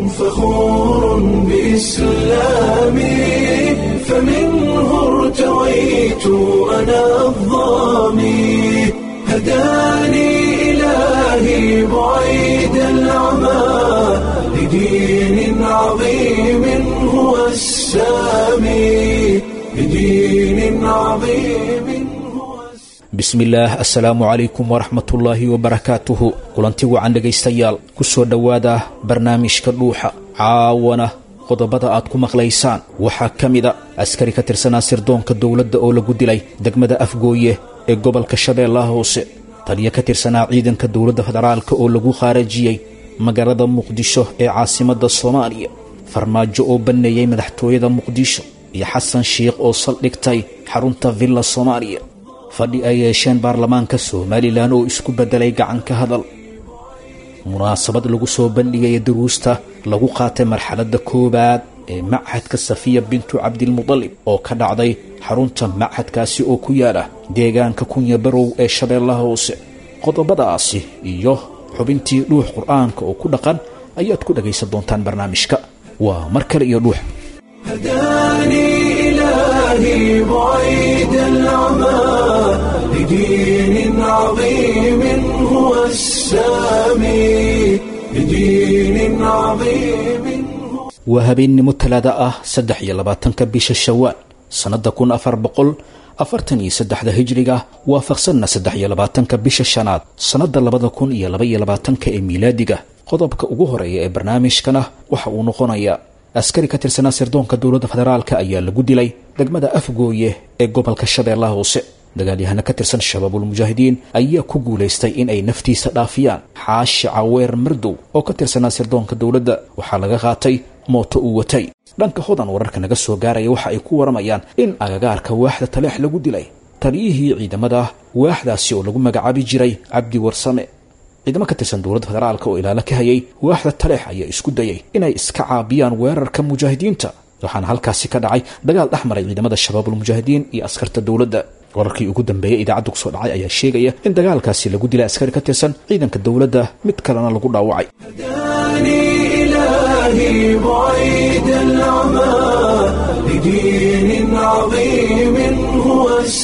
فخور بإسلامي فمنه ارتويت أنا الظامي هداني إلهي بعيد العمى لدين عظيم هو السامي لدين عظيم هو bismillaah assalaamu calaykum waraxmatullaahi wabarakaatuhu kulanti wacan dhegaystayaal ku soo dhowaada barnaamijka dhuuxa caawana qodobada aad ku maqlaysaan waxaa ka mida askari ka tirsanaa sirdoonka dowladda oo lagu dilay degmada afgooye ee gobolka shabeellaha hoose taliyo ka tirsanaa ciidanka dowladda federaalka oo lagu khaarajiyey magaalada muqdisho ee caasimadda soomaaliya farmaajo oo banneeyey madaxtooyada muqdisho iyo xasan shiikh oo saldhigtay xarunta villa soomaaliya fadhi ay yeesheen baarlamaanka somalilan oo isku beddelay gacan ka hadal munaasabad lagu soo bandhigaya duruusta lagu qaatay marxaladda koowaad ee machadka safiya bintu cabdilmudalib oo ka dhacday xarunta machadkaasi oo ku yaala deegaanka kunya barow ee shabeellaha hoose qodobadaasi iyo xubintii dhuux qur'aanka oo ku dhaqan ayaad ku dhagaysan doontaan barnaamijka waa mar kale iyo dhuux هداني إلهي بعيد العمى لدين عظيم هو السامي لدين عظيم هو waa habeennimo talaada ah saddex iyo labaatanka bisha shawaal sannadda kun afar boqol afartan iyo saddexda hijriga waafaqsanna saddex iyo labaatanka bisha shanaad sannadda labada kun iyo laba iyo labaatanka ee miilaadiga qodobka ugu horeeya ee barnaamijkana waxa uu noqonayaa askari ka tirsanaa sirdoonka dowladda federaalka ayaa lagu dilay degmada afgooye ee gobolka shabeellaha hoose dagaalyahano ka tirsan shabaabulmujaahidiin ayaa ku guulaystay in ay naftiisa dhaafiyaan xaashi caweer mardow oo ka tirsanaa sirdoonka dowladda waxaa laga qaatay mooto uu watay dhanka hodan wararka naga soo gaaraya waxa ay ku waramayaan in agagaarka waaxda taleex lagu dilay taliyihii ciidamada waaxdaasi oo lagu magacaabi jiray cabdi warsame ciidamo ka tirsan dowladda federaalka oo ilaalo ka hayay waaxda taleex ayaa isku dayay inay iska caabiyaan weerarka mujaahidiinta waxaana halkaasi ka dhacay dagaal dhex maray ciidamada shabaabulmujaahidiin iyo askarta dowladda wararkii ugu dambeeyey idaacadda kusoo dhacay ayaa sheegaya in dagaalkaasi lagu dilay askari ka tirsan ciidanka dowladda mid kalena lagu dhaawacay هداني إلهي بعيد العمى لدين عظيم هو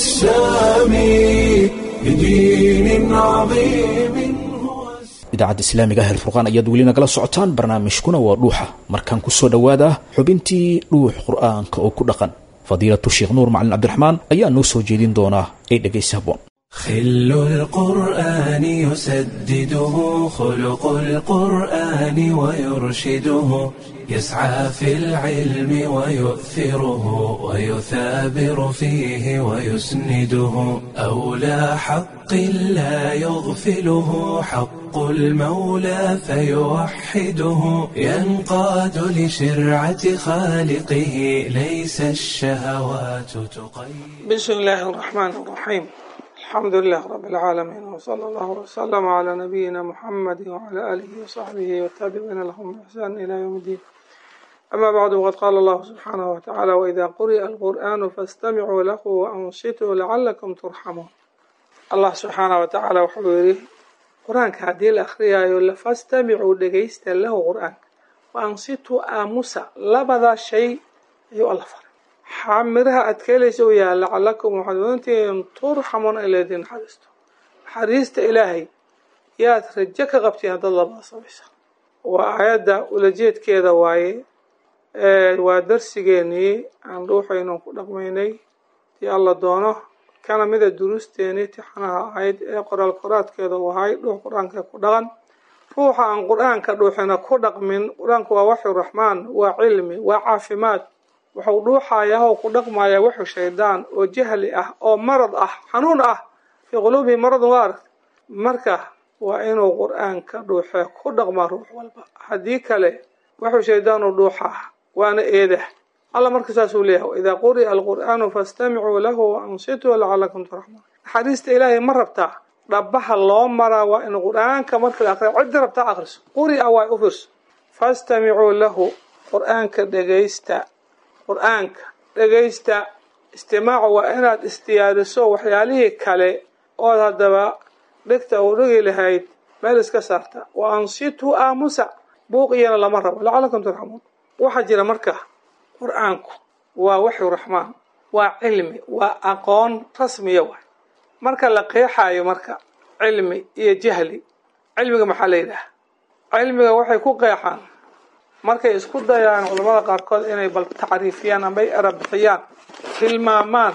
السامي لدين عظيم هو idaacadda islaamiga ah alfurqaan ayaad weli nagala socotaan barnaamijkuna waa dhuuxa markaan kusoo dhowaada xubintii dhuux qur'aanka oo ku dhaqan fadiilatu sheekh nuur macalin cabdiraxmaan ayaa noo soo jeedin doonaa ee dhegaysi habboon خل القرآن يسدده خلق القرآن ويرشده يسعى في العلم ويؤثره ويثابر فيه ويسنده أولى حق لا يغفله حق المولى فيوحده ينقاد لشرعة خالقه ليس الشهوات تقيد بسم الله الرحمن الرحيم الحمد لله رب العالمين وصلى الله وسلم على نبينا محمد وعلى آله وصحبه والتابعين لهم بإحسان إلى يوم الدين أما بعد وقد قال الله سبحانه وتعالى وإذا قرئ القرآن فاستمعوا له وأنصتوا لعلكم ترحمون الله سبحانه وتعالى وحبيره قرآن كهدي الأخرية يقول فاستمعوا دقيست له قرآن وأنصتوا آموسا لبذا شيء يقول الله فرق xamiraha aad ka helaysa u yahay lacalakum waxaad odantihiin turxamuuna in laydin naxariisto naxariista ilaahay yaad rajo ka qabtiin haddaad labada samaysa waa aayadda ulajeedkeeda waaye waa darsigeenii aan dhuuxaynu ku dhaqmaynay tii alla doono kana mida duruusteenii tixanaha ahayd ee qoraal qoraadkeeda u ahay dhuux qur-aanka ku dhaqan ruuxa aan qur-aanka dhuuxina ku dhaqmin qur-aanku waa waxyu raxmaan waa cilmi waa caafimaad wuxuu dhuuxayaa oo ku dhaqmayaa wuxuu shaydaan oo jahli ah oo marad ah xanuun ah fii quluubihi maradun waa aragta marka waa inuu qur-aanka dhuuxee ku dhaqmaa ruux walba haddii kale wuxuu shaydaanu dhuuxaa waana eedah alla marka saasuu leeyahay waidaa quri'a alqur'aanu fastamicuu lahu waansituu lacalakum turxamuun naxariista ilaahay ma rabtaa dhabaha loo maraa waa in qur-aanka marka la aqriya ciddi rabtaa aqriso quri'a waa u fiirso fastamicuu lahu qur-aanka dhegaysta qur-aanka dhegaysta istimaacu waa inaad istiyaadiso waxyaalihii kale ood haddaba dhegta u dhigi lahayd meel iska saarta wa ansituu aamusa buuq iyana lama rabo lacalakum turxamuun waxaa jira marka qur-aanku waa waxyu raxmaan waa cilmi waa aqoon rasmiya waay marka la qeexaayo marka cilmi iyo jahli cilmiga maxaa la yidhaha cilmiga waxay ku qeexaan markay isku dayaan culamada qaarkood inay bal tacriifiyaan ambay erabixiyaan tilmaamaan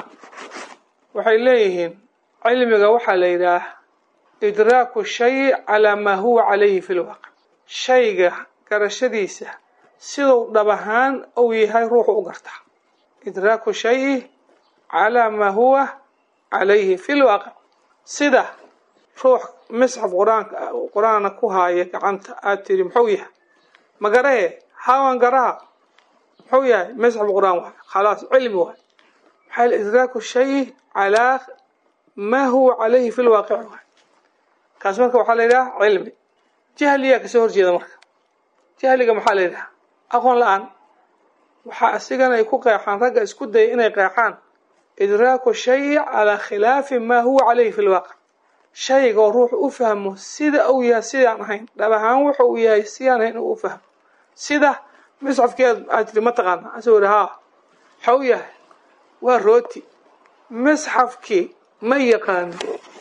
waxay leeyihiin cilmiga waxaa la yidhaah idraaku shay calaa maa huwa calayhi fi lwaqc shayga garashadiisa siduu dhab ahaan uu yahay ruuxu u gartaa idraaku shayi calaa maa huwa calayhi fi lwaaqic sida ruux misxaf qur-aanka qur-aana ku haaya gacanta aada tiri muxuu yahay ma garahe hawan garaha muxuu yahay misxaf qur-aan waay khalaas cilmi waay maxaa idraaku shayi calaa maa huwa calayhi fi lwaaqic waay kaas marka waxaa la yidhaha cilmi jahliyaa kasoo horjeeda marka jahliga maxaa la yidhaha aqoon la-aan waxaa asigana ay ku qeexaan ragga isku daya inay qeexaan idraaku shayi calaa khilaafi maa huwa calayhi fi lwaaqic shayga oo ruuxu u fahmo sida uu yahay sidaan ahayn dhab ahaan wuxa uu yahay sidaan ahayn uu u fahmo sida misxafkeed aad tiri ma taqaana asoo iri haa waxau yahay waa rooti misxafkii ma yaqaano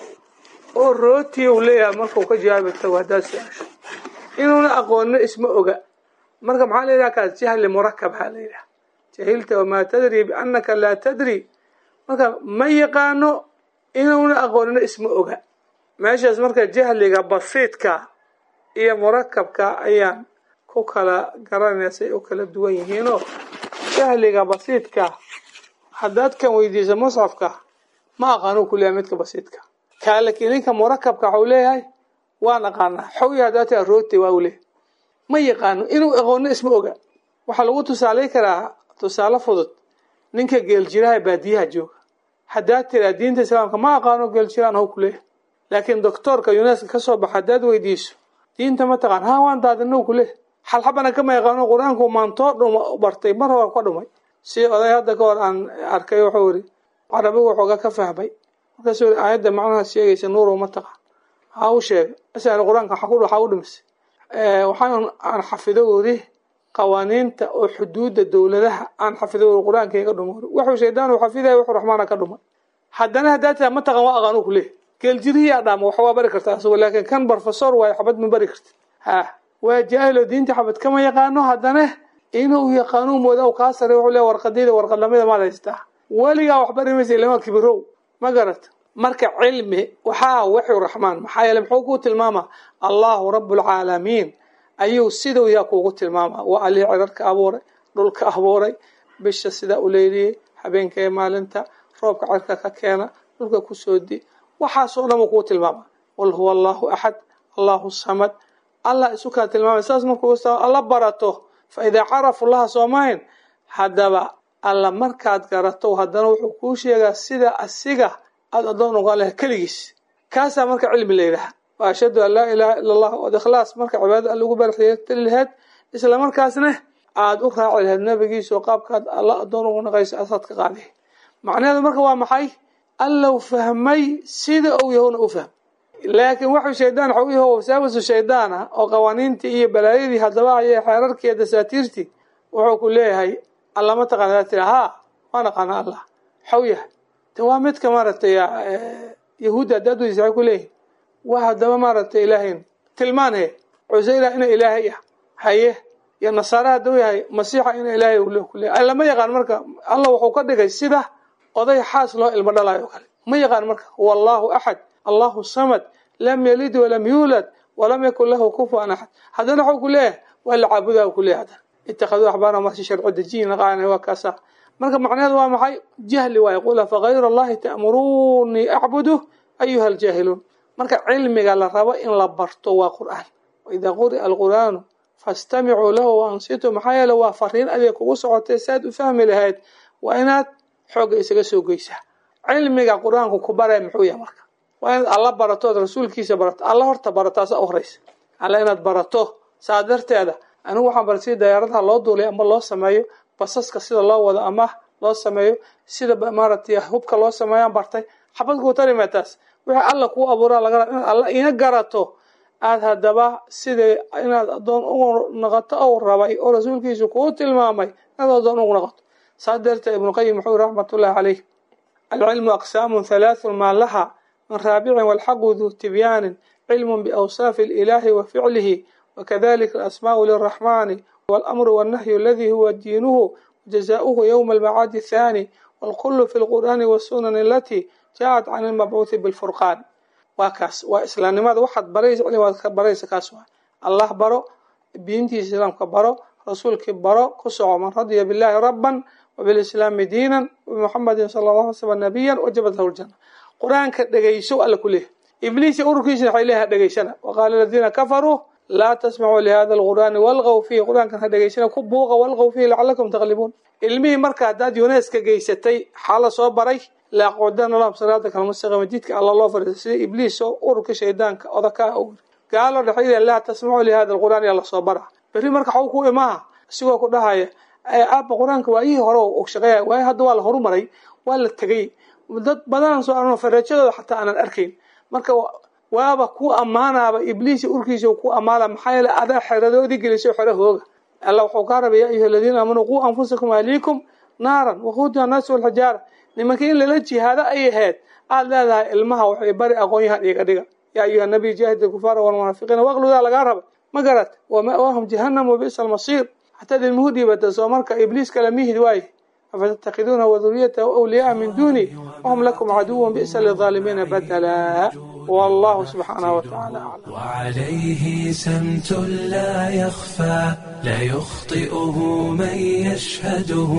oo rooti uu leeyahay markau ka jawaabi tago haddaad su-aasho inuuna aqoonno isma oga marka maxaa la yidhaha kaas jahli murakab haa la yidhaha jahilta wamaa tadri biannaka laa tadri marka ma yaqaano inuuna aqoonino isma oga meeshaas marka jahliga basiidka iyo murakabka ayaan ku kala garanayna say u kala duwan yihiinoo jahliga basiidka haddaad kan weydiiso musxafka ma aqaano kuleeyahay midka basiidka kaa lakiin ninka murakabka waxau leeyahay waan aqaanaa xawya haddaad taa rooti waa u leeyahay ma yaqaano inuu aqoonno isma oga waxaa lagu tusaalay karaa tusaale fudud ninka geeljiraha baadiyaha jooga haddaad tiraa diinta islaamka ma aqaano geeljiraan how ku leeyahay laakiin doctoorka yuneska ka soo baxa haddaad weydiiso diinta ma taqaan ha waan daadinow ku leeyahay xalxabana kama yaqaano qur-aanku maantoo dhuma bartay mar hore ka dhumay si oday hadda ka hor aan arkay wuxuu yidhi carabigu waxooga ka fahmay markaasuu yidhi aayadda macnaha sheegaysa nuurow ma taqaan ha u sheegay asal qur-aanka waxaa u dhimisay waxaan aan xafido weri qawaaniinta oo xuduudda dowladaha aan xafido weri qur-aankayga dhuma weri wuxuu shaydaan uu xafidaya wuxuu raxmaana ka dhumay haddana haddaa tiraa ma taqaan waa aqaanu ku leeyahy geeljirihiyaa dhaama wax waa bari karta asagoo laakiin kan barofesor waayo xabad ma bari karti ha waa jaahilo diinta xabad kama yaqaano haddana inuu yaqaanuu mooda u kaa sare wuxuu leeya warqadayda warqadlamida maad haystaa weligaa wax bari maysa ilama kibirow ma garata marka cilmi waxaa waxyu raxmaan maxaa yeele muxuu kuu tilmaamaa allahu rabbulcaalamiin ayuu siduu yaa kuugu tilmaamaa waa alii cirarka abuuray dhulka abuuray bisha sidaa u leeliyey habeenka ee maalinta roobka cirka ka keena dhulka kusoo di waxaasoo dhan uu kuu tilmaama qul huwa allahu axad allahu samad allah isu kaa tilmaamay saas markuu alla barato fa idaa carafu laha soomahayn haddaba alla markaad garato haddana wuxuu kuu sheegaa sida asiga aada addoon uga leh keligiis kaasaa marka cilmi la yidhaha wa ashhadu an laa ilaaha ila allah ood ikhlaas marka cibaadada alla ugu baraxtiri laheyd isla markaasna aada u raaci laheyd nabigiisa oo qaabkaad alla addoon ugu naqayso asaad ka qaadi macnaheedu marka waa maxay allow fahmay sida uu yahowna u fahm laakiin waxuu shaydaan waxa u yaho wasaawasu shaydaan ah oo qawaaniintii iyo balaayadii haddaba ayay xeerarkii iyo dasaatiirtii wuxuu ku leeyahay alla ma taqaana tira haa waan aqaana allah waxau yahay de waa midka maaragtay yahuudda haddaad weydiisa waxay ku leeyihin waa haddaba maaragtay ilaahayn tilmaanhe cuseyra ina ilaahay ah haye iyo nasaare hadduu yahay masiixa ina ilaahay ule ku leeyahy lama yaqaan marka allah wuxuu ka dhigay sida oday xaas loo ilmo dhalayo o kale ma yaqaan marka huwa allahu axad allahu samad lam yalid walam yuulad walam yakun lahu kufuwan axad haddana waxuu ku leeyahay waa la caabudaa u ku leeyahy haddana ittakhaduu axbaara masi sharco dejiyin naqaana waa kaasa marka macnaheedu waa maxay jahli waaye qul afagayra allahi ta'muruunii acbudu ayuha aljaahiluun marka cilmiga la rabo in la barto waa qur'aan waidaa quri'a alqur'aanu fastamicuu lahu waansituu maxaa yeele waa fariin adeeg kugu socotay saad u fahmi lahayd waa inaad xoogga isaga soo geysaa cilmiga qur-aanku ku baraya muxuu yahay marka waa inaad alla barato ood rasuulkiisa barato alla horta barataasa u horeysa alla inaad barato saa darteeda anigu waxaan bara sida dayaaradaha loo duulay ama loo sameeyo basaska sida loo wado ama loo sameeyo sida maaragtay hubka loo sameeyaan bartay xabad kuu tarimaa taas wixii alla kuu abuuraa laga raba inaad alla ina garato aada haddaba sidai inaad addoon ugu noqoto ou rabay oo rasuulkiisu kuu tilmaamay inaad addoon ugu noqoto saa darteed ibnuqayim wuxuu yiri raxmatullahi caleyh alcilmu aqsaamun halaathun maa laha min raabicin walxaqu duu tibyaanin cilmun biawsaafi ililaahi wa ficlihi wakadalika alasmaau liraxmaani walamru wannahyu aladii huwa diinuhu wajazaauhu yowma almacaadi athaani walkullu fi lqur'aani wasunani alatii jaacat can ilmabcuuthi bilfurqaan waa kaas waa islaamnimada waxaad baraysa cilmi waad ka baraysa kaas waa allah baro diintiisa islaamka baro rasuulkii baro ku soco man radiya billahi rabban wabilislaami diinan wabimuxamadin sala allah alay slam nabiyan wajabat lahu ljana qur-aanka dhegeyso alla ku leehay ibliisi ururkiisana waxay leeyahay dhegeysana waqaala aladiina kafaruu laa tasmacuu lihada alqur'aani walgaw fiihi qur-aankan ha dhegeysana ku buuqa walgaw fiihi lacalakum taqlibuun ilmihii marka haddaad yuneska geysatay xaala soo baray laaqudana lahum siraata kalmustaqima jidka alla loo fariisa sida ibliis oo ururka shaydaanka odakaa u gaalo dhexyada laa tasmacuu lihada alqur'aani alla soo bara berri marka xaw ku imaaha isigoo ku dhahaya aaba qur-aanka waa ihii hore og shaqeeya waayo hadda waa la horumaray waa la tegay dad badanaan soo arno farajadooda xataa aanan arkayn marka waaba ku ammaanaaba ibliisi urkiisa ku ammaana maxaa yeele adaa xeradoodii geliso xero hooga alla wuxuu kaa rabay yaa ayuha aladiina aamanuu quu anfusakum ahliikum naaran waquuduha annaasi walxijaara nimankii in lala jihaado ay ahayd aad leedahay ilmaha waxay bari aqoon-yahan iga dhiga yaa ayuha nabiy jaahid alkufaara walmunaafiqiina waqludaa lagaa raba ma garat wama'waahum jahannam wabi'sa almasiir xataad ilmuhu dhiibata soo marka ibliis kala mihid waaye afatattakhiduuna waduriyatahu awliyaaa min duuni wahum lakum caduwan bi'sa lilظaalimiina badala wallahu subxaanahu watacaala aclam وعليه سمت لا يخفى لا يخطئه من يشهده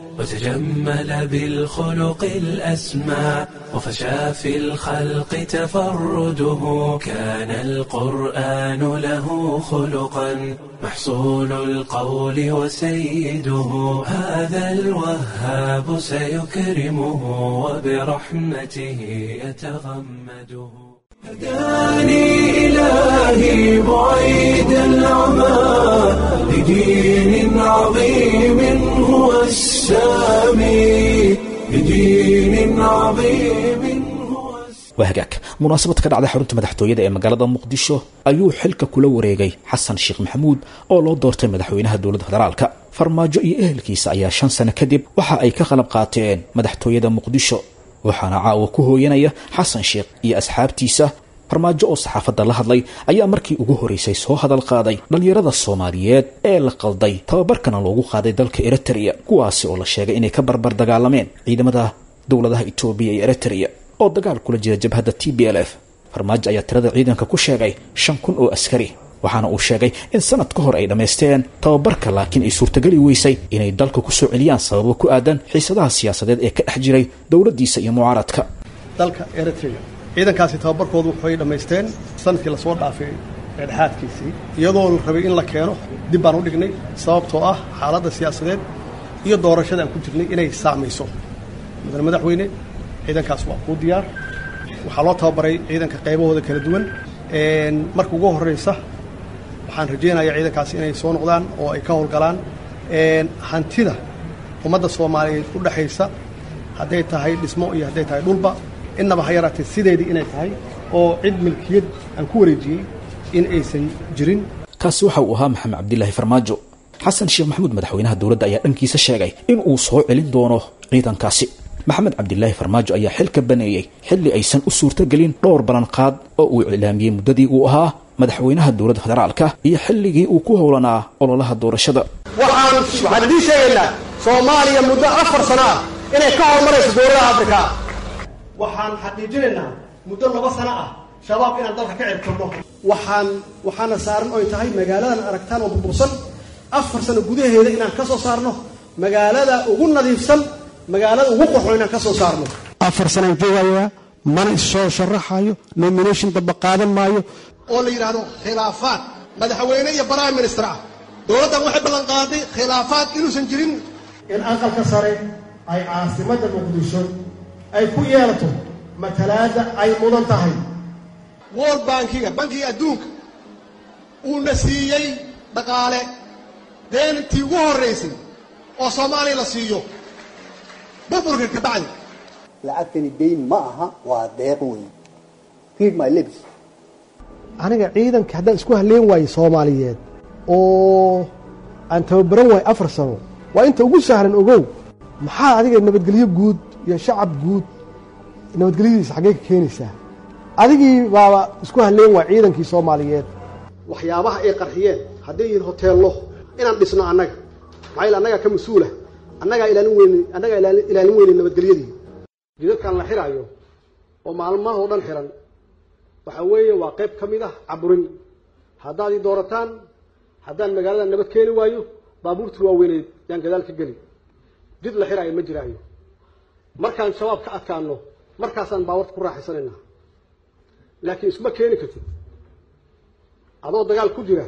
وتجمل بالخلق الأسمى وفشى في الخلق تفرده كان القرآن له خلقا محصول القول وسيده هذا الوهاب سيكرمه وبرحمته يتغمده هداني إلهي بعيد العمى لدين عظيم هو السامي لدين عظيم هو السامي waa hagaag munaasabad ka dhacday xarunta madaxtooyada ee magaalada muqdisho ayuu xilka kula wareegay xasan sheekh maxamuud oo loo doortay madaxweynaha dowladda federaalka farmaajo iyo ehelkiisa ayaa shan sano kadib waxa ay ka qalab qaateen madaxtooyada muqdisho waxaana caawa ku hooyanaya xasan sheekh iyo asxaabtiisa farmaajo oo saxaafadda la hadlay ayaa markii ugu horeysay soo hadal qaaday dhallinyarada soomaaliyeed ee la qalday tababarkana loogu qaaday dalka eritrea kuwaasi oo la sheegay inay ka barbar dagaalameen ciidamada dowladaha etoobiya iyo eritrea oo dagaal kula jira jabhadda t b l f farmaajo ayaa tirada ciidanka ku sheegay shan kun oo askari waxaana uu sheegay in sanad ka hor ay dhammaysteen tababarka laakiin ay suurtageli weysay inay dalka ku soo celiyaan sababo ku aadan xiisadaha siyaasadeed ee ka dhex jiray dowladdiisa iyo mucaaradka dalka eritrea ciidankaasi tababarkoodu waxay dhammaysteen sanadkii lasoo dhaafay dhexaadkiisii iyadoo la rabay in la keeno dib baan u dhignay sababtoo ah xaaladda siyaasadeed iyo doorashada aan ku jirnay inay saamayso mudane madaxweyne ciidankaas waa kuu diyaar waxaa loo tababaray ciidanka qaybahooda kala duwan marka ugu horraysa waxaan rajaynayaa ciidankaasi inay soo noqdaan oo ay ka howlgalaan hantida ummadda soomaaliyeed u dhexaysa hadday tahay dhismo iyo hadday tahay dhulba innaba ha yaraatee sideedii inay tahay oo cid milkiyad aan ku wareejiyey in aysan jirin kaasi waxa uu ahaa maxamed cabdilaahi farmaajo xasan sheekh maxamuud madaxweynaha dowladda ayaa dhankiisa sheegay in uu soo celin doono ciidankaasi maxamed cabdilaahi farmaajo ayaa xilka baneeyey xilli aysan u suurtogelin dhowr ballanqaad oo uu iclaamiyey muddadii uu ahaa madaxweynaha dowladda federaalka iyo xilligii uu ku howlanaa ololaha doorashada waxaan waxaan idiin sheegaynaa soomaaliya muddo afar sano ah inay ka horumarayso dowladaha afrika waxaan xaqiijinaynaa muddo laba sano ah shabaab inaan dalka ka cirtirno waxaan waxaana saaran oy tahay magaaladan aragtaan oo burbursan afar sano gudaheeda inaan ka soo saarno magaalada ugu nadiifsan magaalada ugu qorxo inaan ka soo saarno afar sanaan joogayaa mana issoo sharaxayo nomination damba qaadan maayo oo la yidhaahdo khilaafaad madaxweyne iyo prime minister ah dowladdan waxay ballan qaaday khilaafaad inuusan jirin in aqalka sare ay caasimadda muqdisho ay ku yeelato matalaadda ay mudan tahay world bankiga bankiga adduunka uuna siiyey dhaqaale deentii ugu horraysay oo soomaaliya la siiyo burburka ka bacdi lacagtani dayn ma aha waa deeq weyn read my lips aniga ciidanka haddaan isku halleen waaye soomaaliyeed oo aan tababaran waayo afar sano waa inta ugu sahlan ogow maxaa adiga nabadgelyo guud iyo shacab guud nabadgelyadiisa xaggee ka keenaysaa adigii baaba isku halleen waay ciidankii soomaaliyeed waxyaabaha ay qarxiyeen hadday yihiin hoteello inaan dhisno annaga maxaa yeel annagaa ka mas-uula annagaa ilaalin weyne annagaa ilaali- ilaalin weyne nabadgelyadii jidadkan la xiraayo oo maalmahoo dhan xiran waxa weeye waa qayb ka mid ah caburin haddaad ii doorataan haddaan magaalada nabad keeni waayo baabuurtii waaweyneed yaan gadaal ka geli jid la xiraayo ma jiraayo markaan shabaab ka adkaano markaasaan baabuurta ku raaxaysanaynaa laakiin isma keeni kartid adoo dagaal ku jira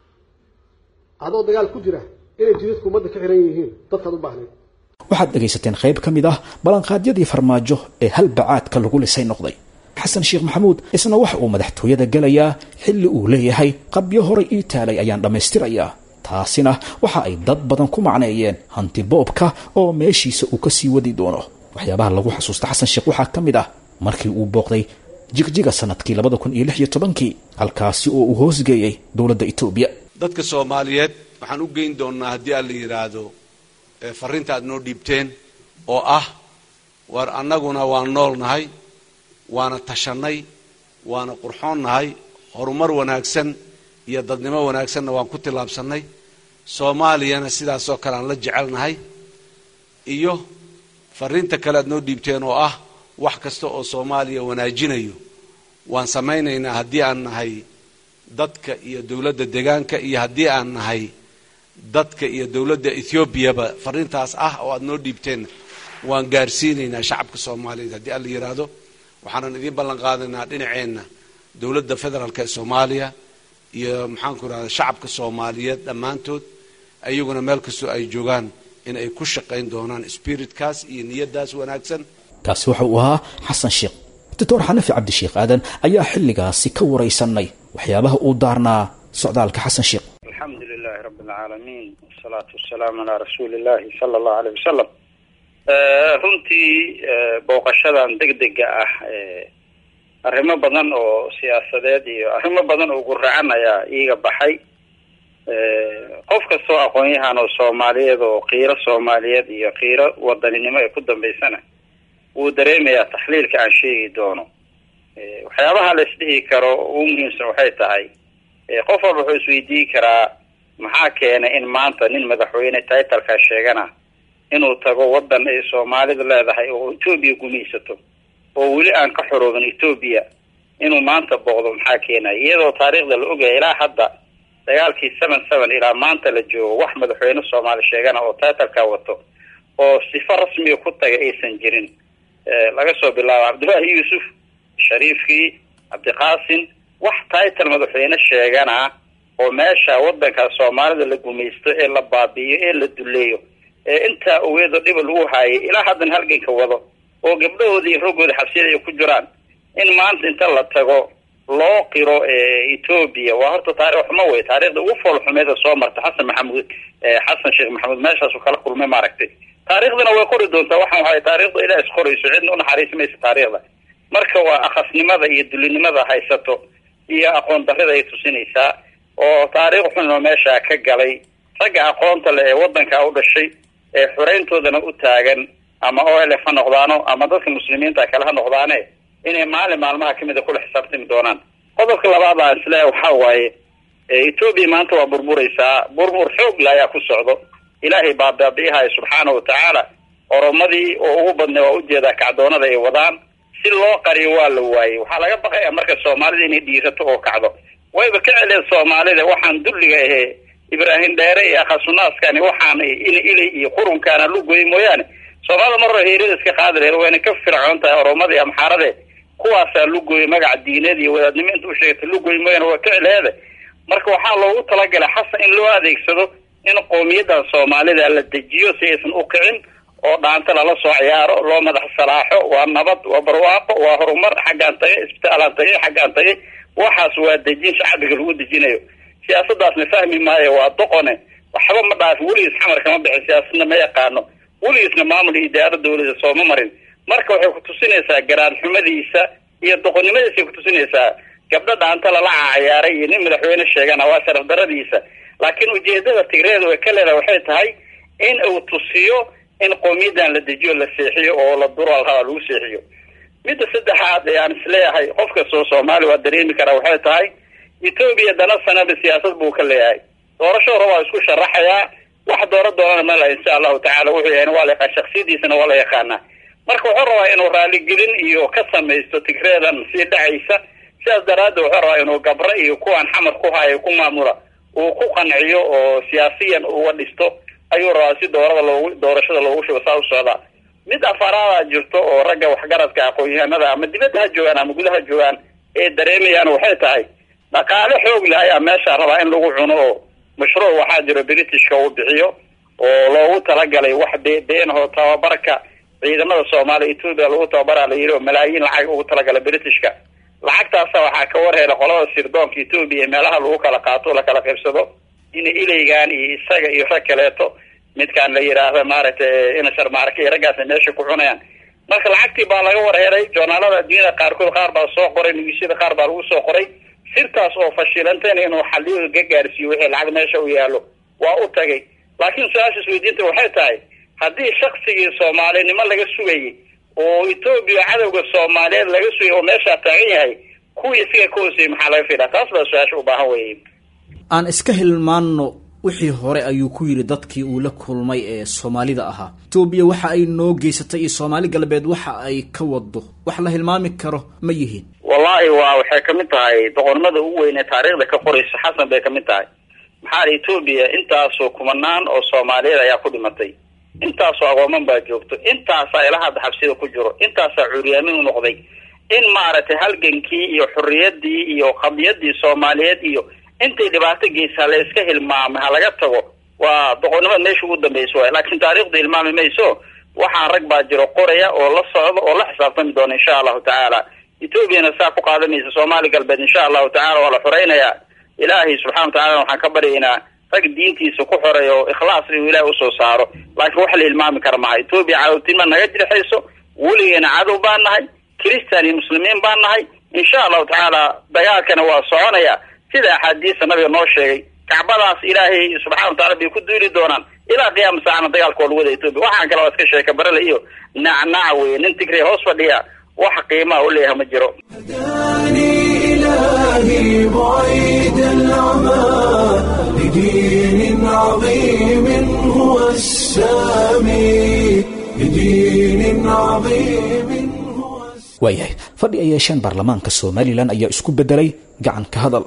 adoo dagaal ku jira inay jidadku ummadda ka xiran yihiin dadkaad u baahnayd waxaad dhegaysateen qayb ka mid ah ballanqaadyadii farmaajo ee hal bacaadka lagu lisay noqday xasan sheekh maxamuud isna waxa uu madaxtooyada gelayaa xilli uu leeyahay qabyo horay ii taalay ayaan dhammaystirayaa taasina waxa ay dad badan ku macneeyeen hanti boobka oo meeshiisa uu ka sii wadi doono waxyaabaha lagu xasuusta xasan sheekh waxaa ka mid ah markii uu booqday jigjiga sanadkii labada kun iyo lix iyo tobankii halkaasi oo uu hoosgeeyey dowladda etoobiya dadka soomaaliyeed waxaan u geyn doonnaa haddii aan la yidhaahdo ee farrinta aad noo dhiibteen oo ah war annaguna waan nool nahay waana tashannay waana qurxoon nahay horumar wanaagsan iyo dadnimo wanaagsanna waan ku tillaabsannay soomaaliyana sidaasoo kale aan la jecelnahay iyo farriinta kale aad noo dhiibteen oo ah wax kasta oo soomaaliya wanaajinayo waan samaynaynaa haddii aan nahay dadka iyo dowladda deegaanka iyo haddii aan nahay dadka iyo dowladda ethoobiaba farrintaas ah oo aad noo dhiibteen waan gaarsiinaynaa shacabka soomaaliyeed haddii aan la yidhaahdo waxaanan idiin ballan qaadaynaa dhinaceenna dowladda federaalk ee soomaaliya iyo maxaanku idhahda shacabka soomaaliyeed dhammaantood ayaguna meel kastoo ay joogaan in ay ku shaqayn doonaan spiritkaas iyo niyaddaas wanaagsan kaasi waxa uu ahaa xasan sheekh doctor xanafi cabdisheekh aadan ayaa xilligaasi ka waraysanay waxyaabaha uu daarnaa socdaalka xasan sheekh alxamdu lilahi rabi alcaalamiin wasalaatu wasalaamu calaa rasuuli illahi sala allahu aleyh wasalam runtii booqashadan degdega ah arrimo badan oo siyaasadeed iyo arrimo badan oo guracan ayaa iiga baxay qof kastoo aqoon-yahan oo soomaaliyeed oo qiiro soomaaliyeed iyo qiiro wadaninimo ee ku dambaysana wuu dareemayaa taxliilka aan sheegi doono waxyaabaha la isdhihi karo ugu muhiimsan waxay tahay qof walba wuxuu isweydiin karaa maxaa keenay in maanta nin madaxweyne titalka sheegana inuu tago wadan ay soomaalidu leedahay oo etoobiya gumaysato oo weli aan ka xoroobin etoobiya inuu maanta booqdo maxaa keenaya iyadoo taariikhda la ogaya ilaa hadda dagaalkii seven seven ilaa maanta la joogo wax madaxweyne soomaali sheegana oo titalka wato oo sifo rasmiga ku taga aysan jirin laga soo bilaabo cabdullaahi yuusuf shariifkii cabdiqaasim wax title madaxweyne sheegana oo meesha wadanka soomaalida la gumaysto ee la baabi'iyo ee la duleeyo ee intaa ogeedo dhiba lagu haayay ilaa haddana halganka wado oo gabdhahooda iyo roggooda xabsiyada ay ku jiraan in maanta inta la tago loo qiro etoobiya waa horta taarikh xumo wey taarikhda ugu fool xumeeda soo marta xasan maxamuud xasan sheekh maxamuud meeshaasu kala kulmay maaragtay taarikhdana way qori doontaa waxaan waay taarikhda ilaa isqorayso cidna unaxariisi maysa taarikhda marka waa akhasnimada iyo dulinimada haysato iyo aqoon darrida ay tusinaysaa oo taariikh xun oo meeshaa ka galay ragga aqoonta leh ee wadankaa u dhashay ee xureyntoodana u taagan ama o l f ha noqdaano ama dadka muslimiinta kale ha noqdaane inay maalin maalmaha kamida kula xisaabtami doonaan qodobka labaad aan isleeyahay waxaa waaye etoobiya maanta waa burburaysaa burbur xoog la ayaa ku socdo ilaahay baa baabi'ihayo subxaana watacaala oromadii oo ugu badnay waa ujeedaa kacdoonada ay wadaan si loo qariyo waa la waayey waxaa laga baqaya marka soomaalida inay dhiirato oo kacdo wayba ka celeen soomaalida waxaan dulliga ahee ibraahim dheere iyo akhasunaaskan waxaan in ilay iyo qurunkaana lugoy mooyaane soomaalida marro heerada iska qaadi laheed wayna ka fircoon tahay oromada iyo amxaarade kuwaasaa lugoy magaca diineed iyo wadaadnimo inta u sheegata lugoy mooyaane waa ka celeede marka waxaa loogu talagalay xasan in loo adeegsado in qowmiyadan soomaalida la dejiyo si aysan u kicin oo dhaanta lala soo ciyaaro loo madax salaaxo waa nabad waa barwaaqo waa horumar xaggaan tagay isbitaalaan tagay xaggaan tagay waxaas waa dejin shacbiga lagu dejinayo siyaasadaasna fahmi maayo waa doqone waxba ma dhaafin weligiis xamar kama bixin siyaasadna ma yaqaano weligiisna maamul iyo idaaro dawlada sooma marin marka waxay kutusinaysaa garaad xumadiisa iyo doqonnimadiisay kutusinaysaa gabdho dhaanta lala cacayaaray iyo nin madaxweyne sheegana waa sharaf daradiisa laakiin ujeedada tigreeda way ka leedahay waxay tahay in uu tusiyo in qowmiyadan la dejiyo la seexiyo oo la duro alhabaa lagu seexiyo midda saddexaad ee aan isleeyahay qof kastoo soomaali waa dareemi karaa waxay tahay etoobiya dana sanada siyaasad buu ka leeyahay doorasho hore waa isku sharaxayaa wax dooro doonana ma laha insha allahu tacala wuxuu yahay waa la yaqaan shaksiyadiisana waa la yaqaanaa marka wuxuu rabaa inuu raaligelin iyo ka samaysto tigreedan sii dhacaysa sidaas daraaddeed wuxuu rabaa inuu gabro iyo kuwaan xamar ku haya ku maamula uu ku qanciyo oo siyaasiyan uga dhisto ayuu rabaa si doorada loogu doorashada loogu shugo saa u socdaa mid afaraada jirto oo ragga waxgaradka aqoon-yahanada ama dibadda ha joogaan ama gudaha joogaan ee dareemayaan waxay tahay dhaqaale xoog leh ayaa meesha rabaa in lagu cuno oo mashruuc waxaa jiro britishka uu bixiyo oo loogu talagalay wax be beenaho tababarka ciidamada soomaaliya etoobiya lagu tababaraa la yidhi oo malaayiin lacag ugu talagalay britishka lacagtaasa waxaa ka warheela qolada sirdoonka etoobiya meelaha lagu kala qaato o lakala qaybsado in ilaygan iyo isaga iyo rag kaleeto midkaan la yidhaahda maaragtay inashar maarka iyo raggaasa meesha ku cunayaan marka lacagtii baa laga warheelay joornaalada adduunyada qaarkood qaar baa soo qoray nugisyada qaar baa lagu soo qoray sirtaas oo fashilantayna inuu xaliyo ga gaarsiiyo wixii lacag meesha u yaallo waa u tagay laakiin su-aasha isweydiinta waxay tahay haddii shaksigii soomaalinimo laga sugayay oo etoobiya cadowga soomaaliyeed laga sugay oo meeshaa taagan yahay kuwii isaga ka hooseyey maxaa laga fidaa taas baa su-aasha u baahan weye aan iska hilmaanno wixii hore ayuu ku yidhi dadkii uu la kulmay ee soomaalida ahaa etoobiya waxa ay noo geysatay iyo soomaali galbeed waxa ay ka wado wax la hilmaami karo ma yihiin wallahi waa waxay kamid tahay doqonnimada ugu weyn ee taariikhda ka qoraysa xasan bay kamid tahay maxaa etoobiya intaasoo kumanaan oo soomaaliyeed ayaa ku dhimatay intaasoo agooman baa joogto intaasaa ilaa hadda xabsida ku jiro intaasaa curyaamin u noqday in maaragtay halgankii iyo xorriyadii iyo qadiyadii soomaaliyeed iyo intay dhibaato geysaa la iska hilmaamay ha laga tago waa doqonnimada meesha ugu dambeysa waay laakiin taariikhdu hilmaami mayso waxaa rag baa jiro qoraya oo la socda oo la xisaabtami doona insha allahu tacaala etoobiyana saa ku qaadanaysa soomaali galbeed insha allahu tacala waa la xoreynayaa ilaahay subxana watacala waxaan ka baryaynaa rag diintiisa ku xoreey oo ikhlaas inuu ilahay usoo saaro laakiin wax la hilmaami kara maha etoobiya cadowtinima naga jirxayso weligeena cadow baan nahay christian iyo muslimiin baan nahay insha allahu tacaala dagaalkana waa soconaya sida axaadiista nabiga noo sheegay kacbadaas ilaahay subxana watacala bay ku duuli doonaan ilaa qiyaama saacana dagaalka waa lagu wada etoobiya waxaan kale waa iska sheeka barale iyo nacnac weye nin tigray hoos fadhiya wax qiimaha u leeyahay ma jiro إلهي بعيد العمى لدين عظيم هو السامي لدين عظيم هو waayahay fadhi ay yeesheen baarlamaanka somalilan ayaa isku beddelay gacan ka hadal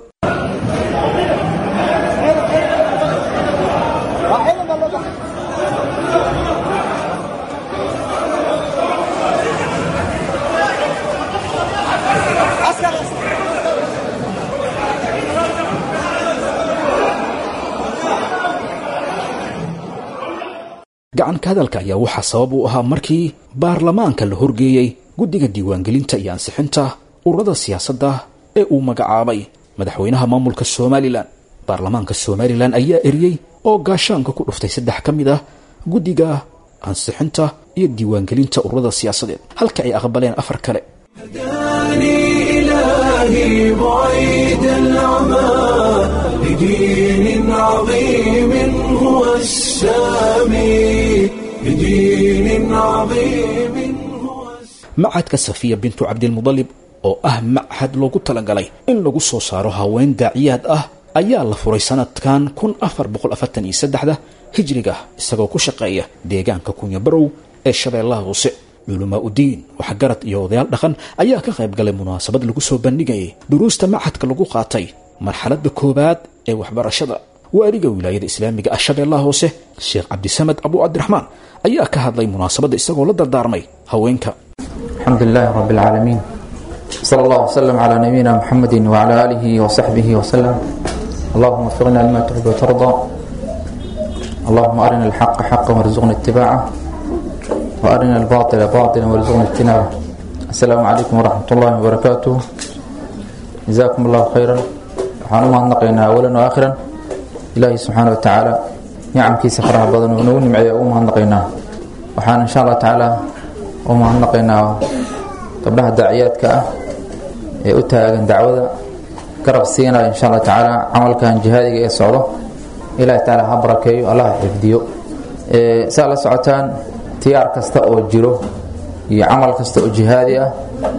gacan ka hadalka ayaa waxaa sabab u ahaa markii baarlamaanka la horgeeyey guddiga diiwaangelinta iyo ansixinta ururada siyaasadda ee uu magacaabay madaxweynaha maamulka somalilan baarlamaanka somalilan ayaa eriyey oo gaashaanka ku dhuftay saddex ka mid ah guddiga ansixinta iyo diiwaangelinta ururada siyaasadeed halka ay aqbaleen afar kale هداني إلهي بعيد العمى لدين عظيم هو السامي لدين عظيم هو macadka safiya bintu cabdilmudalib oo ah machad loogu talagalay in lagu soo saaro haween daaciyaad ah ayaa la furay sanadkan kun afar boqol afartan iyo saddexda hijriga isagoo ku shaqeeya deegaanka kunya barow ee shabeellaha hoose culumaa udiin waxgarad iyo odayaal dhaqan ayaa ka qayb galay munaasabad lagu soo bandhigayay duruusta machadka lagu qaatay marxaladda koowaad ee waxbarashada waaliga wilaayada islaamiga ah shabeellaha hoose sheekh cabdisamed abu cabdiraxmaan ayaa ka hadlay munaasabadda isagoo la dardaarmay haweenka الحمد لله رب العالمين صلى الله وسلم على نبينا محمد وعلى آله وصحبه وسلم اللهم وفقنا لما تحب وترضى اللهم أرنا الحق حقا وارزقنا اتباعه وأرنا الباطل باطلا وارزقنا اجتنابه السلام عليكم ورحمة الله وبركاته جزاكم الله خيرا waxaan u mahadnaqaynaa awalan wa aakhiran ilaahi subxaana wa tacaala nicamkiisa faraha badan oo nagu nimceeya ugu mahadnaqaynaa waxaan insha allah tacaala u mahadnaqaynaa gabdhaha daaciyaadka ah ee u taagan dacwada garab siinayo insha allah tacaala camalkan jihaadiga ee socdo ilahi tacaala ha barakeeyo allah ha xifdiyo saa la socotaan tiyaar kasta oo jiro iyo camal kasta oo jihaadi ah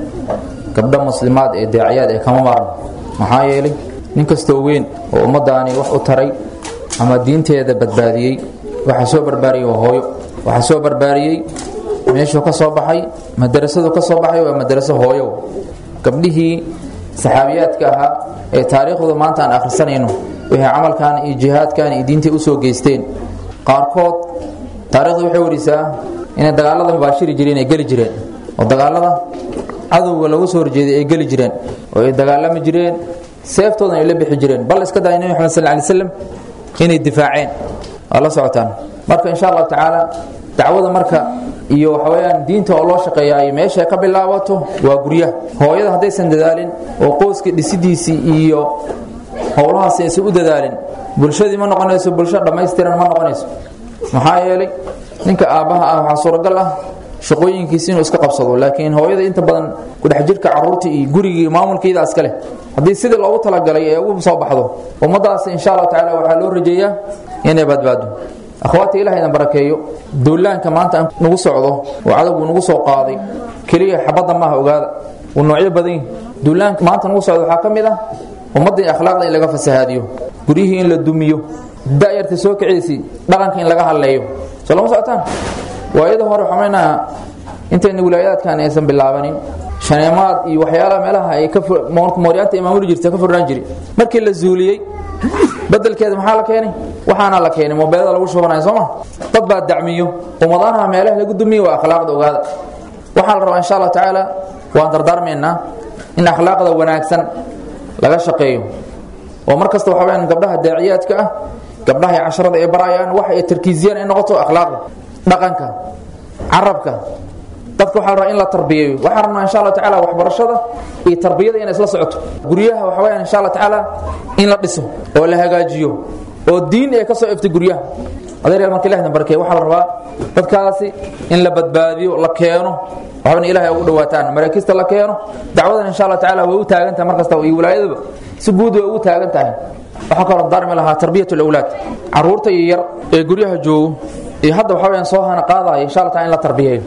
gabdho muslimaad ee daaciyaad ee kama maarno maxaa yeelay nin kastoo weyn oo ummadaani wax u taray ama diinteeda badbaadiyey waxaa soo barbaariyey waa hooyo waxaa soo barbaariyey meeshuu ka soo baxay madarasadu ka soo baxay waa madaraso hooyo gabdhihii saxaabiyaadka ahaa ee taariikhdooda maanta aan akhrisanayno waxay camalkan iyo jihaadkan iyo diintay usoo geysteen qaarkood taarikhdu waxay warisaa inay dagaalada mubaashiri jireen ay geli jireen oo dagaalada cadowga lagu soo horjeeday ay geli jireen oo ay dagaalami jireen seeftoodan ay la bixi jireen bal iska daaya nebi maxamed sal ly slam inay difaaceen waa la socotaan marka insha allahu tacaala dacwada marka iyo waxaweyaan diinta oo loo shaqeeyaay meesha ka bilaabato waa guryaha hooyada haddaysan dadaalin oo qoyska dhisidiisii iyo howlahaas aysan u dadaalin bulshadii ma noqonayso bulsho dhammaystiran ma noqonayso maxaa yeelay ninka aabbaha ah waxaa suuragal ah shaqooyinkiisi inuu iska qabsado laakiin hooyada inta badan kudhex jirka caruurta iyo gurigii maamulkeeda iskale haddii sidii loogu talagalay ee ugu soo baxdo ummadaas insha allahu tacala waxaa loo rajeeyaa inay badbaado akhwaata ilaah idan barakeeyo duulaanka maanta aan nagu socdo oo cadowgu nagu soo qaaday keliya xabadda maaha ogaada uu noocyo badan yihi duulaanka maanta nagu socdo waxaa ka mid ah ummadda akhlaaqda in laga fasahaadiyo guryihii in la dumiyo da'yarta soo kiciysi dhaqanka in laga hadleeyo soo lama socotaan waayada hore xamaynaa intayna wilaayaadkan aysan bilaabanin shaneemaad iyo waxyaalaha meelaha ay ka mooryaanta imaamuli jirta ka furnaan jiri markii la zuuliyey bedelkeeda maxaa la keenay waxaana la keenay mobeelada lagu shubanaya sooma dad baa dacmiyo ummadaanaha meelaha lagu dumiyo waa akhlaaqda ogaada waxaa la rabaa insha allah tacaala waan dardaarmaynaa in akhlaaqda wanaagsan laga shaqeeyo oo mar kasta waxa weyaan gabdhaha daaciyaadka ah gabdhaha ay casharada ay barayaan wax ay tarkiisiyaan ay noqoto akhlaaqda dhaqanka carabka dadka waxaa la rabaa in la tarbiyeeyo waxaa rabnaa insha allah tacaala waxbarashada iyo tarbiyada inay isla socoto guryaha waxa weyaan insha allah tacaala in la dhiso oo la hagaajiyo oo diin ay ka soo eftay guryaha adeer marka ilahna barkeey waxaa la rabaa dadkaasi in la badbaadiyo la keeno waxbana ilahay ugu dhawaataan maraakiista la keeno dacwadan insha allah tacaala way u taagan tahay mar kasta iyo wilaayadaba si guud way ugu taagan tahay waxaa kaloo darmi lahaa tarbiyat alawlaad caruurta iyo yar ee guryaha joogo iyo hadda waxa weyaan soo hana qaadaya insha allah taala in la tarbiyeeyo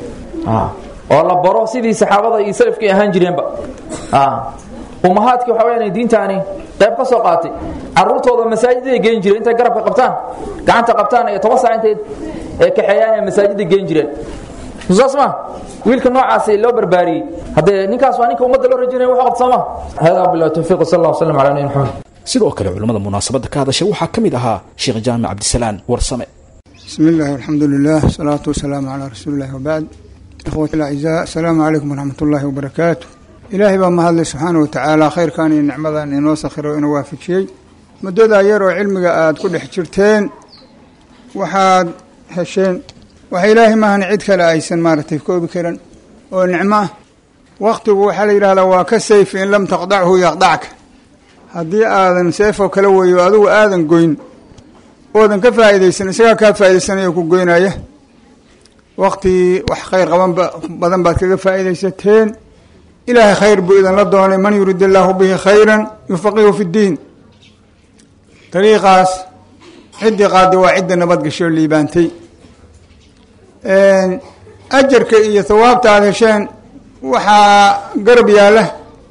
oo la baro sidii saxaabada iyo salafkii ahaan jireenba ummahaadkii waxa weyaan diintaani qayb ka soo qaatay caruurtooda masaajiday geen jireen intay garabka qabtaan gacanta qabtaan ee toban saac intay ee kaxeeyaan ee masaajida geen jireen saas ma wiilka noocaasi loo barbaariyey haddee ninkaas waa ninka ummadda loo rajinaya wax qabta sooma hada billahi tawfiiq sal allah wasalam ala nabi maxamed sidoo kale culimmada munaasabadda ka hadashay waxaa ka mid ahaa sheekh jaamic cabdisalaan warsame بسم الله والحمد لله والصلاة والسلام على رسول الله وبعد إخوة الأعزاء السلام عليكم ورحمة الله وبركاته إلهي بaa mahadlay subxaanaه watacaala khayrkan iyo nicmadan inoo sakhiro inoo waafajiyey muddadaa yar oo cilmiga aada ku dhex jirteen waxaad hesheen waxa ilaahay maahan cid kale aysan maaragtay koobi karan oo nicmo ah waktigu waxaa la yidhahdaa waa ka sayf in lam taqdachu yaqdacka haddii aadan seefoo kala weeyo adigu aadan goyn oodan ka faa'iidaysan isagaa kaa faa'iidaysanaya ku goynaya waktigii wax khayr qaban badan baad kaga faa'iidaysateen ilaahay khayr buu idinla doonay man yurid illaahu bihi khayran yufaqihu fi ddiin dariiqaas ciddii qaadi waa cidda nabadgasho oo liibaantay ajarka iyo hawaabta aada hesheen waxaa garab yaalla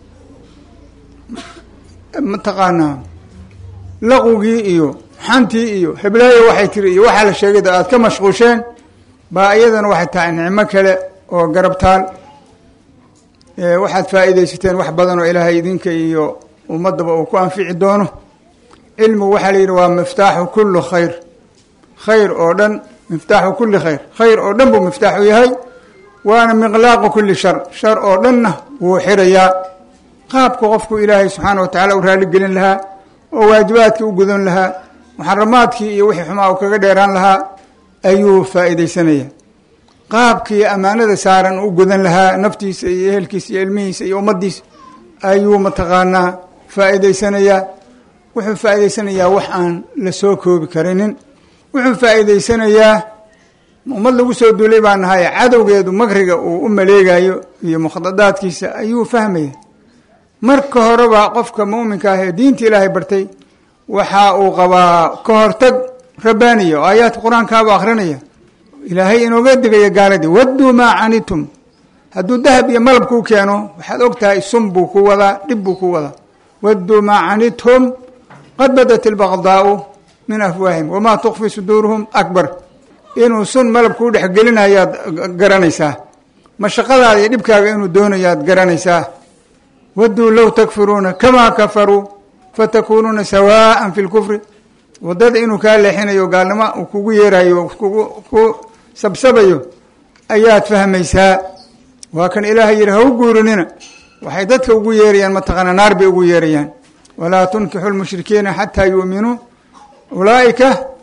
mataqaanaa laqwigii iyo xantii iyo heblaayo waxay tiri iyo waxaa la sheegay aad ka mashquusheen baa iyadana waxay tahay nicmo kale oo garabtaal waxaad faa'iidaysateen wax badan oo ilaahay idinka iyo ummaddaba uu ku anfici doono cilmigu waxaa la yidhi waa miftaaxu kulli khayr khayr oo dhan miftaaxu kulli khayr khayr oo dhan buu miftaaxu yahay waana miqlaaqu kulli shar shar oo dhanna wuu xirayaa qaabku qofku ilaahay subxaana wa tacala u raaligelin lahaa oo waajibaadkii u gudan lahaa muxaramaadkii iyo wixii xumaa uu kaga dheeraan lahaa ayuu faa'iidaysanaya qaabkii ammaanada saaran u gudan lahaa naftiisa iyo ehelkiisa iyo ilmihiisa iyo ummaddiisa ayuu mataqaanaa faa'iidaysanayaa wuxuu faa'iidaysanayaa wax aan la soo koobi karinin wuxuu faa'iidaysanayaa ummad lagu soo duulay baa nahay cadowgeedu makriga uu u maleegayo iyo mukhadadaadkiisa ayuu fahmaya marka horeba qofka muuminka ah ee diinta ilaahay bartay waxa uu qabaa ka hortag rabbaaniya oo aayaadka qur-aankaaba akhrinaya ilaahay inooga digaya gaaladii wadduu maa canitum hadduu dahab iyo malab kuu keeno waxaad og tahay sun buu ku wadaa dhib buu ku wadaa wadduu maa canithum qad badat ilbaqdaau min afwaahim wamaa tukfi suduuruhum akbar inuu sun malab kuu dhexgelinayaad garanaysaa mashaqadaada iyo dhibkaaga inuu doonayaad garanaysaa wadduu low takfuruuna kamaa kafaruu fatakuunuuna sawaa'an fi lkufri waddada inuu kaa leexinayo gaalnimo uu kugu yeerayo kugu ku sabsabayo ayaad fahmaysaa waa kan ilaahay yidhi ha u guurinina waxay dadka ugu yeerayaan mataqaana naar bay ugu yeerayaan walaa tunkixu lmushrikiina xataa yuuminuu ulaa'ika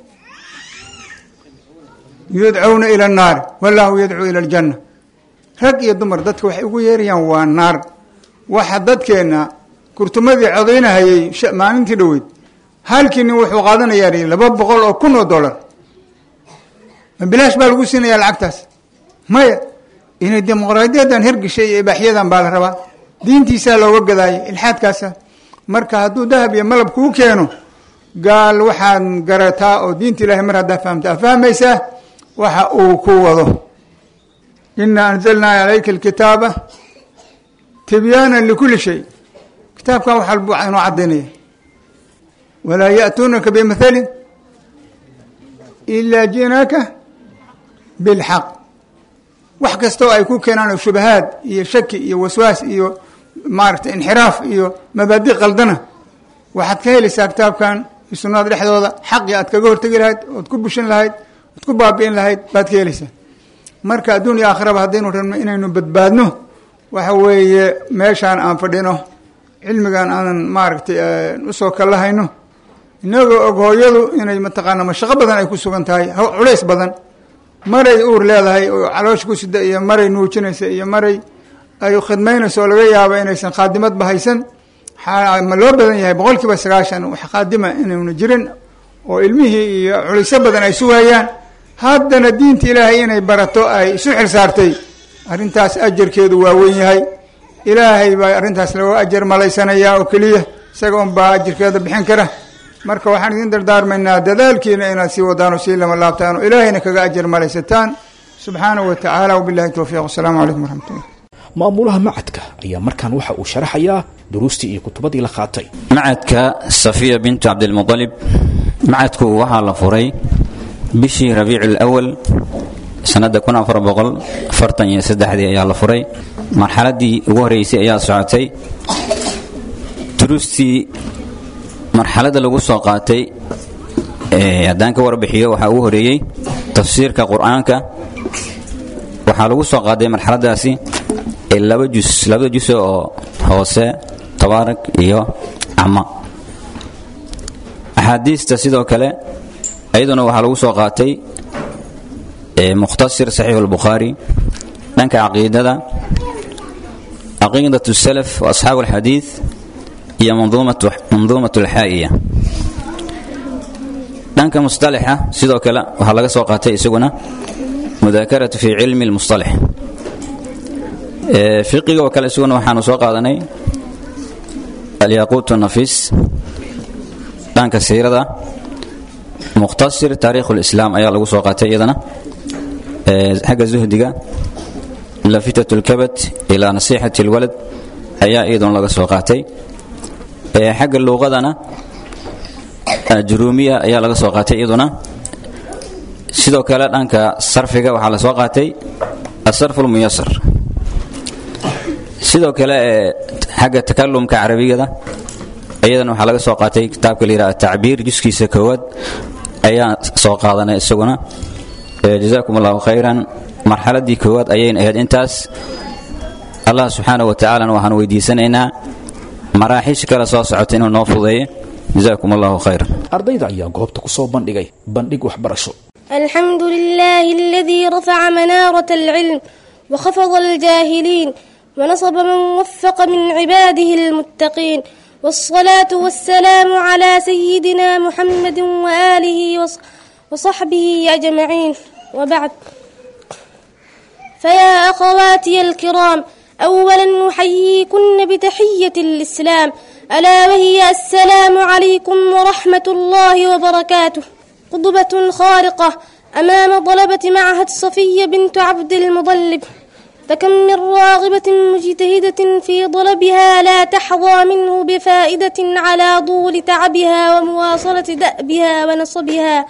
yudcuuna ila annaari wallahu yadcuu ila aljanna rag iyo dumar dadka waxay ugu yeerayaan waa naar waxa dadkeenna kurtumadii codaynahayay maalintii dhoweyd halkii nin wuxuu qaadanayaa laba boqol oo kun oo dollar ma bilaash baa lagu siinayaa lacagtaas maya inay dimuqraadiyadan hergeshay iyo ibaaxyadan baa la rabaa diintiisaa looga gadaayo ilxaadkaasa marka hadduu dahab iyo malab kuu keeno gaal waxaad garataa oo diinta ilahay mar haddaa fahamtaa fahmaysaa waxa uu ku wado inaa anzalnaa calayka alkitaaba tibyaanan likulli shay kitaabkan wax walbu inoo cadaynaya walaa ya'tuunaka bimathalin ilaa ji'naaka bilxaq wax kastoo ay ku keenaan oo shubahaad iyo shaki iyo waswaas iyo maaragtay inxiraaf iyo mabaadi qaldana waxaad ka helaysaa kitaabkan iyo sunnada dhexdooda xaqii aad kaga hortegi lahayd ood ku bushin lahayd ood ku baabi'in lahayd baad ka helaysaa marka adduun iyo aakhiraba haddaynu rabno inaynu badbaadno waxa weeye meeshaan aan fadhino cilmigan aanan maaragtay usoo kalahayno inagoo og hooyadu inay mataqaana mashaqo badan ay ku sugan tahay culays badan maray uur leedahay oo caloosha ku sida iyo maray nuujinaysa iyo maray ay khidmaynayso oo laga yaabo inaysan khaadimadba haysan ma loo badan yahay boqol kiiba sagaashan wax khaadima inaynu jirin oo ilmihii iyo culayso badan ay sugayaan haddana diinta ilaahay inay barato ay isu xil saartay arrintaas ajarkeedu waa weyn yahay ilaahay baa arrintaas laga ajar malaysanayaa oo keliya isaga un baa ajarkeeda bixin kara marka waxaan idin dardaarmaynaa dadaalkiina inaad sii wadaan oo sii lama laabtaan oo ilaahayna kaga ajar malaysataan subxaanahu wa tacaala wabillahi towfiiq wasalaamu calaykum waraxmatullah maamulaha macadka ayaa markaan waxa uu sharaxayaa duruustii iyo kutubadii la qaatay macadka safiya bintu cabdilmualib macadku waxaa la furay bishii rabiici lawal sanada kun afar boqol afartan iyo saddexdii ayaa la furay marxaladii ugu horreysay ayaa socotay duruustii marxaladda lagu soo qaatay haddaan ka warbixiyo waxaa ugu horeeyey tafsiirka qur-aanka waxaa lagu soo qaaday marxaladaasi laba jus labada jus oo hoose tabaarak iyo cama axaadiista sidoo kale iyaduna waxaa lagu soo qaatay mukhtasir saxiix albukhaari dhanka caqiidada caqiidat salaf wa asxaabu alxadiid iyo manduumat alxaa'iya dhanka mustalaxa sidoo kale waxaa laga soo qaatay isaguna mudaakaratu fi cilmi lmustalax fiqiga oo kale isaguna waxaanu soo qaadanay alyaquut nafis dhanka siirada mukhtasir taariikh lislaam ayaa lagu soo qaatay iyadana xagga zuhdiga lafitat lkabat ilaa nasixati lwalad ayaa iyaduna laga soo qaatay xagga luuqadana juruumiya ayaa laga soo qaatay iyaduna sidoo kale dhanka sarfiga waxaa la soo qaatay asarf lmuyasar sidoo kale xagga takalumka carabigada iyadana waxaa laga soo qaatay kitaabka la yidhaha tacbiir juskiisa koowaad ayaa soo qaadanay isaguna jazakum allahu khayran marxaladii koowaad ayayna ahayd intaas allah subxaanahu wa tacaalana waxaan weydiisanaynaa maraaxiisha kale soo socota inuu noo fudeeyo jazakum allahu khayran ardayda ayaa goobta ku soo bandhigay bandhig waxbarasho الحمد لله الذي رفع منارة العلم وخفض الجاهلين ونصب من وفق من عباده المتقين والصلاة والسلام على سيدنا محمد وآله وص- وصحبه أجمعين وبعد فيا أخواتي الكرام أولا أحييكن بتحية الإسلام ألا وهي السلام عليكم ورحمة الله وبركاته خطبة خارقة أمام طلبة معهد صفية بنت عبد المطلب فكم من راغبة مجتهدة في طلبها لا تحظى منه بفائدة على طول تعبها ومواصلة دأبها ونصبها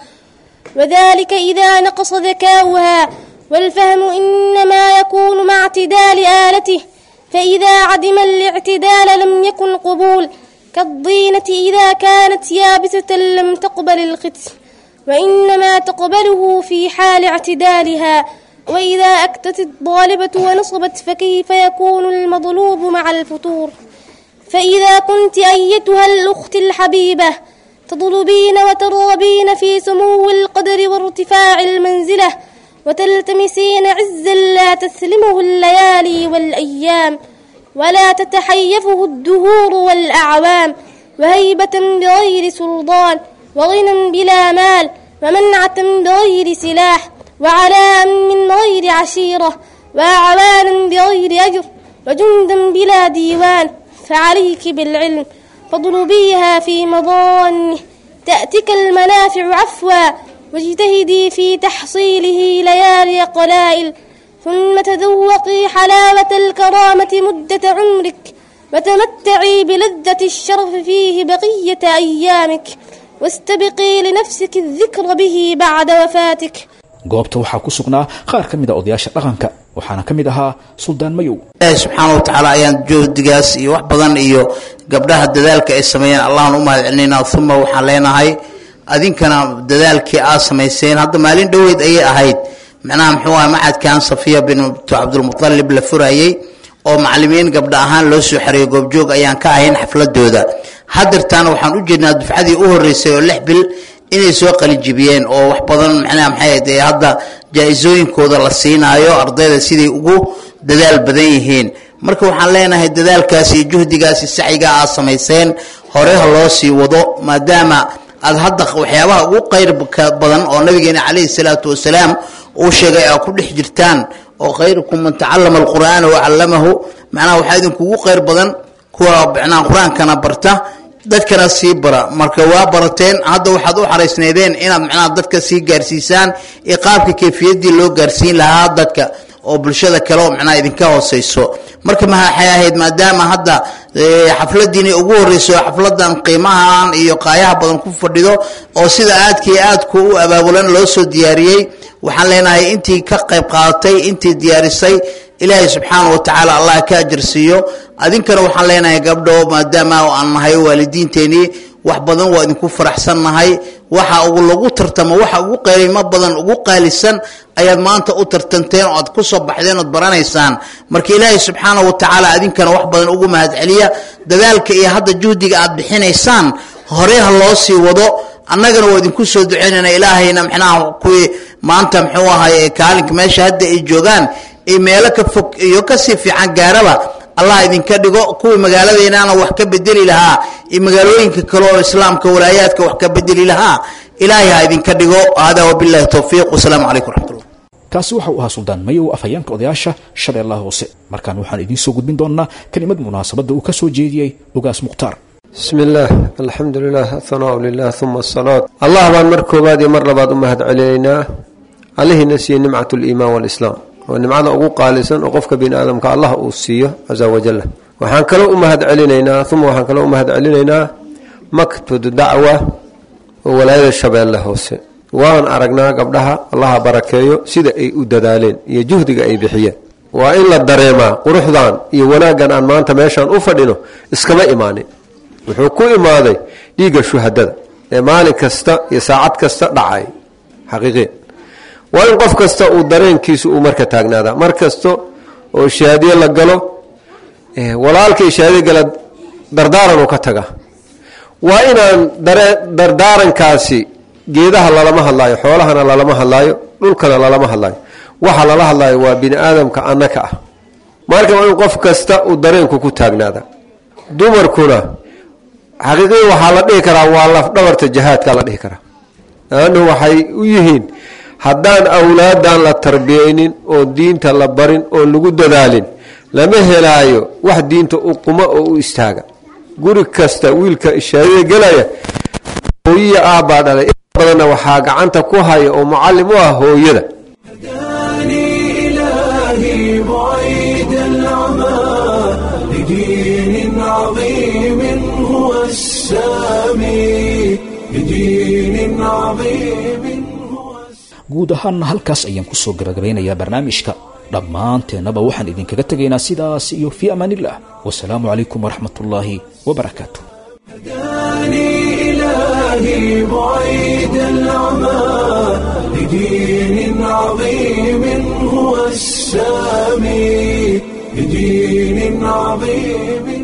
وذلك إذا نقص ذكاؤها والفهم إنما يكون مع اعتدال آلته فإذا عدم الاعتدال لم يكن قبول كالضينة إذا كانت يابسة لم تقبل الختم وإنما تقبله في حال اعتدالها وإذا أكتت الطالبة ونصبت فكيف يكون المطلوب مع الفتور فإذا كنت أيتها الأخت الحبيبة تطلبين وترغبين في سمو القدر وارتفاع المنزلة وتلتمسين عزا لا تسلمه الليالي والأيام ولا تتحيفه الدهور والأعوام وهيبة بغير سلطان وغنى بلا مال ومنعة بغير سلاح وعلاء من غير عشيرة وأعوانا بغير أجر وجندا بلا ديوان فعليك بالعلم فاطلبيها في مضانه تأتك المنافع عفوا واجتهدي في تحصيله ليالي قلائل ثم تذوقي حلاوة الكرامة مدة عمرك وتمتعي بلذة الشرف فيه بقية أيامك واستبقي لنفسك الذكر به بعد وفاتك goobta waxaa ku sugnaa qaar ka mid a odayaasha dhaqanka waxaana ka mid ahaa suldaan mayow ilaahi subxaana wa tacaala ayaan juhdigaas iyo wax badan iyo gabdhaha dadaalka ay sameeyeen allahan u mahad celinaynaa uma waxaan leenahay adinkana dadaalkii aad samayseen hadda maalin dhoweyd ayay ahayd macnaha muxuu aha macadkan safiya bintu cabdulmutalib la furayey oo macalimiin gabdha ahaan loo soo xereeyo goobjoog ayaan ka ahayn xafladooda hadeertaana waxaan u jeednaa dufcadii u horeysay oo lix bil inay soo qalijibiyeen oo wax badan macnaha maxay ahayd ee hadda jaa-isooyinkooda la siinaayo ardayda siday ugu dadaal badan yihiin marka waxaan leenahay dadaalkaas iyo juhdigaasi sacyigaa aad samayseen hore ha loo sii wado maadaama aad hadda waxyaabaha ugu qayrka badan oo nabigeena calayhi salaatu wasalaam uu sheegay aad ku dhex jirtaan oo khayrukum man tacallama alqur'aana wacallamahu macnaha waxaa idinkugu qayr badan kuwa macnaha qur-aankana barta dadkana sii bara marka waa barateen hadda waxaad u xaraysnaydeen inaad macnaha dadka sii gaarsiisaan iyo qaabka kayfiyaddii loo gaarsiin lahaa dadka oo bulshada kale oo macnaha idinka hooseyso marka maxay ahayd maadaama hadda xafladiina ugu horeyso xafladan qiimahan iyo qaayaha badan ku fadhido oo sida aadkii aadku u abaabulan loo soo diyaariyey waxaan leenahay intii ka qayb qaadatay intii diyaarisay ilaahay subxaana wa tacaala allah ka ajarsiiyo adinkana waxaan leenahay gabdho maadaama aan nahay waalidiinteenii wax badan waa idinku faraxsannahay waxa ugu lagu tartamo waxa ugu qiimo badan ugu qaalisan ayaad maanta u tartanteen oo aad ku soo baxdeen ood baranaysaan marka ilaahay subxaana wa tacaala adinkana wax badan ugu mahad celiya dadaalka iyo hadda juhdiga aad bixinaysaan hore ha loo sii wado annagana waa idinku soo duceynayna ilaahayna mxnaha kuwii maanta muxuu ahay kaalinka meesha hadda ay joogaan iyo meelo ka fog iyo kasii fiican gaaraba allah idinka dhigo kuwii magaaladeenana wax ka bedeli lahaa iyo magaalooyinka kale oo islaamka walaayaadka wax ka bedeli lahaa ilaahay ha idinka dhigo hada wabillahi towfiiq wasalaamu calaykum raxmatullah kaasi waxa uu ahaa suldaan mayow afhayeenka odayaasha shabeellaha hoose markaan waxaan idiin soo gudbin doonnaa kelimad munaasabadda uu ka soo jeediyey ogaas mukhtaar bismi illaah alxamdu lilah athanaau lilah uma asalaat allah baan mar koowaad iyo mar labaad u mahad celinaynaa allihiina siiye nimcat liimaan walislaam waa nimcada ugu qaalisan oo qofka bini aadamka allah uu siiyo casa wajalla waxaan kaloo u mahad celinaynaa uma waxaan kaloo u mahad celinaynaa maktud dacwa oo walaayada shabeelle hoose waan aragnaa gabdhaha allaha barakeeyo sida ay u dadaaleen iyo juhdiga ay bixiyeen waa in la dareemaa quruxdan iyo wanaaggan aan maanta meeshaan u fadhino iskama imaanin wuxuu ku imaaday dhiigga shuhadada ee maalin kasta iyo saacad kasta dhacay xaqiiqiya waa in qof kasta uu dareenkiisu uu marka taagnaadaa mar kasta oo shahaadiye la galo walaalkii shahaadiye gala dardaaran uu ka taga waa inaan dardaarankaasi geedaha lalama hadlaayo xoolahana lalama hadlaayo dhulkana lalama hadlaayo waxa lala hadlaayo waa bini aadamka annaka ah marka waa in qof kasta uu dareenku ku taagnaada dumarkuna xaqiiqiya waxaa la dhihi karaa waa lafdhabarta jihaadka la dhihi karaa laannu waxay u yihiin haddaan awlaadan la tarbiyeynin oo diinta la barin oo lagu dadaalin lama helaayo wax diinta u quma oo u istaaga guri kasta wiilka shahaadada gelaya hooyiya aabbaa dhalay in badanna waxaa gacanta ku haya oo mucallim u ah hooyada إلهي بعيد العمى لدين عظيم هو السامي لدين عظيم guud ahaanna halkaas ayaan kusoo gabagabeynayaa barnaamijka dhammaanteennaba waxaan idinkaga tegaynaa sidaas iyo fii amaanillah wasalaamu calaykum waraxmat ullaahi wabarakaatu إلهي بعيد العمى لدين عظيم هو السامي لدين عظيم